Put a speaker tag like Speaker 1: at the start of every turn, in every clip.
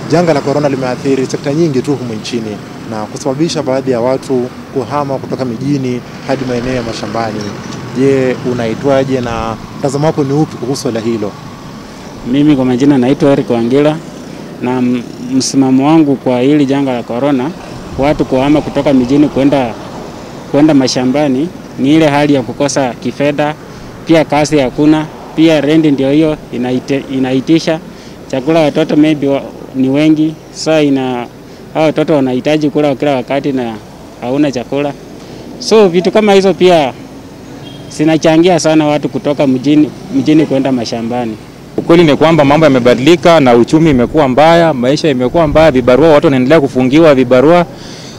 Speaker 1: janga la korona limeathiri sekta nyingi tu humu nchini na kusababisha baadhi ya watu kuhama kutoka mijini hadi maeneo ya mashambani. Je, unaitwaje na mtazamo wako ni upi kuhusu swala hilo?
Speaker 2: Mimi kwa majina naitwa Eric Wangila na m- msimamo wangu kwa hili janga la corona, watu kuhama kutoka mijini kwenda kwenda mashambani ni ile hali ya kukosa kifedha, pia kazi hakuna, pia rendi ndio hiyo inaite, inaitisha chakula. Watoto maybe wa, ni wengi, so ina hao watoto wanahitaji kula kila wakati na hauna chakula, so vitu kama hizo pia zinachangia sana watu kutoka mjini, mjini kwenda mashambani.
Speaker 3: Ukweli ni kwamba mambo yamebadilika na uchumi imekuwa mbaya, maisha imekuwa mbaya, vibarua, watu wanaendelea kufungiwa vibarua,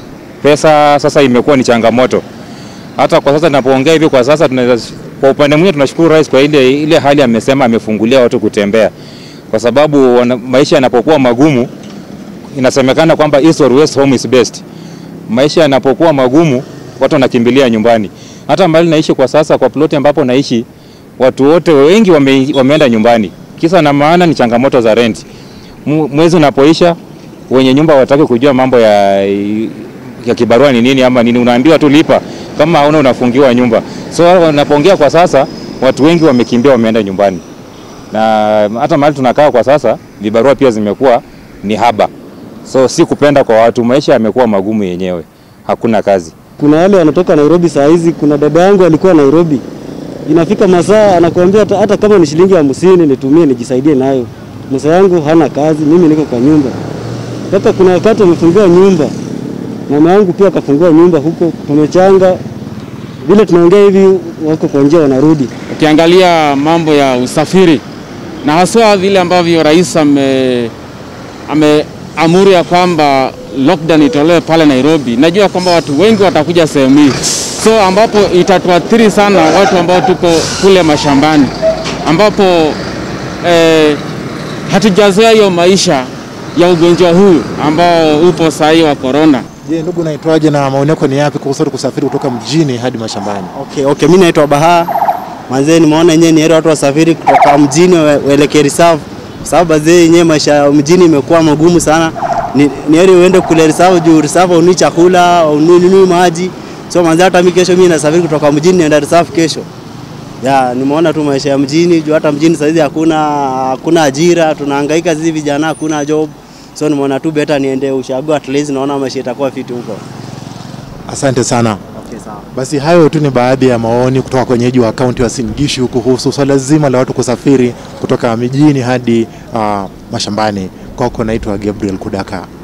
Speaker 3: pesa sasa imekuwa ni changamoto. Hata kwa sasa ninapoongea hivi, kwa sasa tunaweza, kwa upande mwingine tunashukuru rais kwa ile, ile hali amesema amefungulia watu kutembea, kwa sababu wana, maisha yanapokuwa magumu, inasemekana kwamba east or west home is best. Maisha yanapokuwa magumu, watu wanakimbilia nyumbani. Hata mahali naishi kwa sasa, kwa ploti ambapo naishi, watu wote wengi wame, wameenda nyumbani. Kisa na maana ni changamoto za rent. Mu- Mwezi unapoisha, wenye nyumba wataki kujua mambo ya, ya kibarua ni nini ama nini, unaambiwa tu lipa, kama hauna unafungiwa nyumba. So wanapoongea kwa sasa, watu wengi wamekimbia, wameenda nyumbani, na hata mahali tunakaa kwa sasa, vibarua pia zimekuwa ni haba. So si kupenda kwa watu, maisha yamekuwa magumu yenyewe, hakuna kazi.
Speaker 4: Kuna wale wanatoka Nairobi saa hizi. Kuna dada yangu alikuwa Nairobi, inafika masaa anakuambia hata, hata kama ni shilingi hamsini nitumie nijisaidie nayo. Msa yangu hana kazi, mimi niko kwa nyumba. Mpaka kuna wakati wamefungua nyumba, mama yangu pia akafungua nyumba huko, tumechanga vile tunaongea hivi, wako kwa njia wanarudi.
Speaker 5: Ukiangalia mambo ya usafiri na haswa vile ambavyo rais ame ameamuru ya kwamba lockdown itolewe pale Nairobi, najua kwamba watu wengi watakuja sehemu hii, so ambapo itatuathiri sana watu ambao tuko kule mashambani, ambapo eh, hatujazoea hiyo maisha ya ugonjwa huu ambao upo saa hii wa corona.
Speaker 1: Je, ndugu, unaitwaje na maoni yako ni yapi kuhusu watu kusafiri kutoka mjini hadi mashambani?
Speaker 6: Okay, okay, mimi naitwa Baha. Manzee nimeona yenyewe ni heri watu wasafiri kutoka mjini we- waelekee reserve. Kwa sababu bazee yenyewe maisha ya mjini imekuwa magumu sana. Ni, ni heri uende kule reserve juu reserve unui chakula, unui maji. So manzee hata mimi kesho mimi nasafiri kutoka mjini naenda reserve kesho. Ya, nimeona tu maisha ya mjini juu hata mjini saizi hakuna hakuna ajira, tunahangaika sisi vijana hakuna job. So nimeona tu beta niende ushago at least naona maisha itakuwa fiti huko.
Speaker 1: Asante sana.
Speaker 6: Okay, sawa.
Speaker 1: Basi hayo tu ni baadhi ya maoni kutoka kwa wenyeji wa kaunti ya Uasin Gishu kuhusu swala zima la watu kusafiri kutoka mijini hadi uh, mashambani. Kwako naitwa Gabriel Kudaka.